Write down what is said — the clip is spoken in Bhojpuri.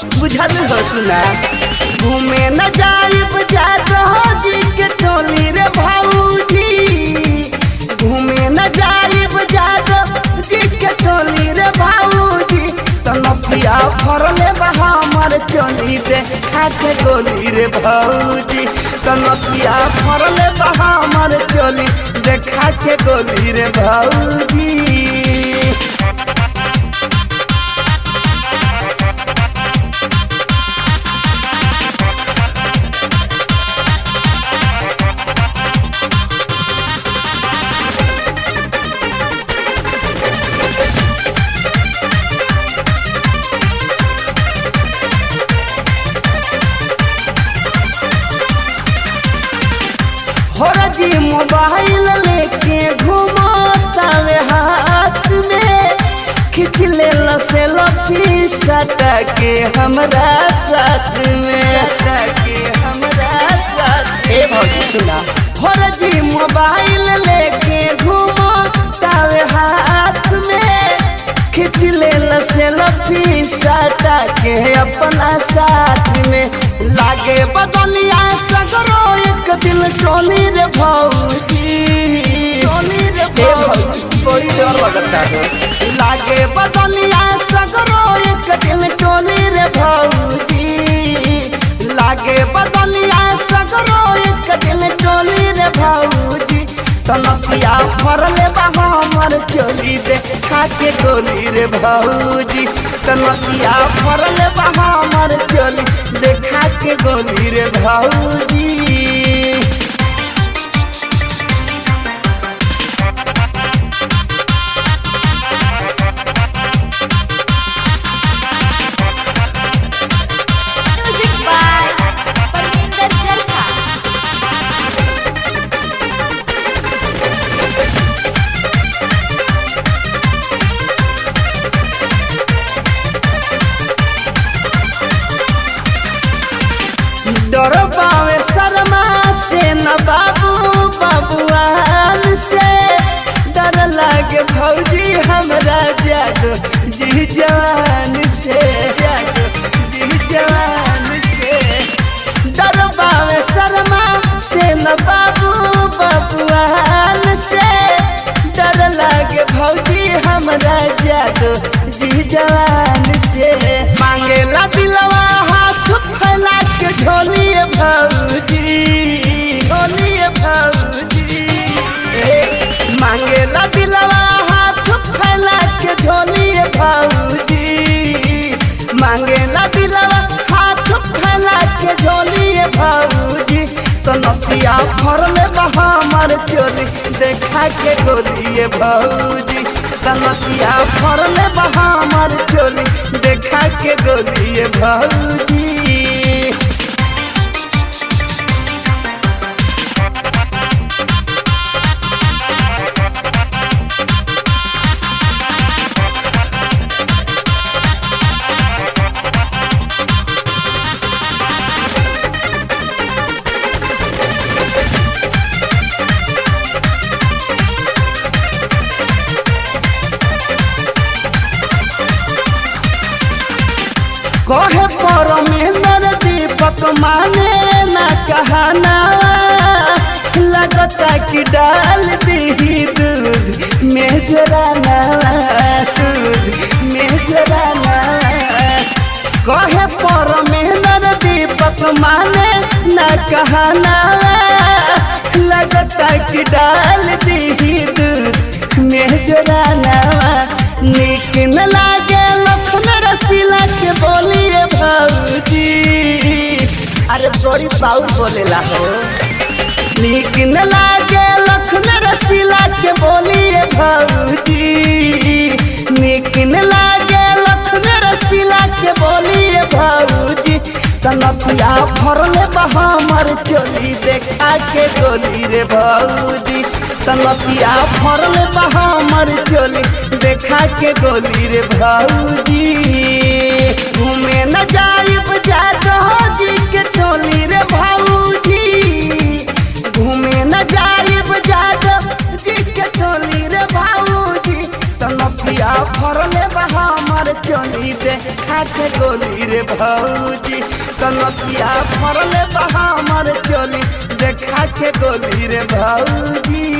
बुझल हो सुना घूमे न जाइब जादो जी के टोली रे भाऊजी घूमे न जाइब जादो जी के टोली रे भाऊजी तनपिया फरले बा हमर चोली दे खाके गोली रे भाऊजी तनपिया फरले बा हमर चोली दे खाके गोली रे भाऊजी होरा जी मोबाइल लेके घुमातावे हाथ में खिंच ले से लफी सटा के हमरा साथ में सटा के हमरा साथ ए भौजी सुना होरा जी मोबाइल लेके घुमातावे हाथ में खिंच ले से लफी सटा के अपना साथ में लागे बदलिया सगरो एक दिल टोली रे भौजी टोली रे भौजी कोई डर लगता है लागे बदलिया सगरो एक दिल टोली रे भौजी लागे बदलिया सगरो एक दिल टोली रे भौजी तनपिया फरले बा हमर चोली दे खाके गोली रे भौजी तनपिया फरले बा हमर चोली दे खाके गोली रे भौजी Music by Parminder Jalka. डर पावे शर्मा से न बाबू बबुआन से डर लागे भौजी हमरा जादो जी जवान से जादो जी जवान से डर पावे शर्मा से न बाबू बबुआन से डर लागे भौजी हमरा जादो जी जवान से मांगेला दिलवा हाथ फैला के झोलिए भौजी झोलिए भौजी ए, मांगेला दिलवा हाथ फैला के झोलिए भौजी मांगेला दिलवा हाथ फैला के झोलिए भौजी तो नथिया फरले बा हमर चोली देखा के गोलिए भौजी तो नथिया फरले बा हमर चोली देखा के गोलिए भौजी कहे परमेंद्र दीपक माने न कहना लगता कि डाल दी दूध में जराना दूध में जराना कहे परमेंद्र दीपक माने न कहना लगता कि डाल दी दूध में जराना निक न लागे लखन रसीला के बोलिए भौजी अरे बड़ी बाउर बोलेला हो निक न लागे लखन रसीला के बोलिए भौजी निक न लागे लखन रसीला के बोलिए भौजी तनपिया फरले बा हमर चोली देखा के गोली रे भौजी तनपिया फरले बा हमर चोली देखा के गोली रे भौजी घूमे न जाइब जादो जी के टोली रे भौजी घूमे न जाइब जादो जी के टोली रे भौजी तनपिया फरले बा हमर चोली दे खाके गोली रे भौजी कनकिया फरले बा हमर चोली दे खाके गोली रे भौजी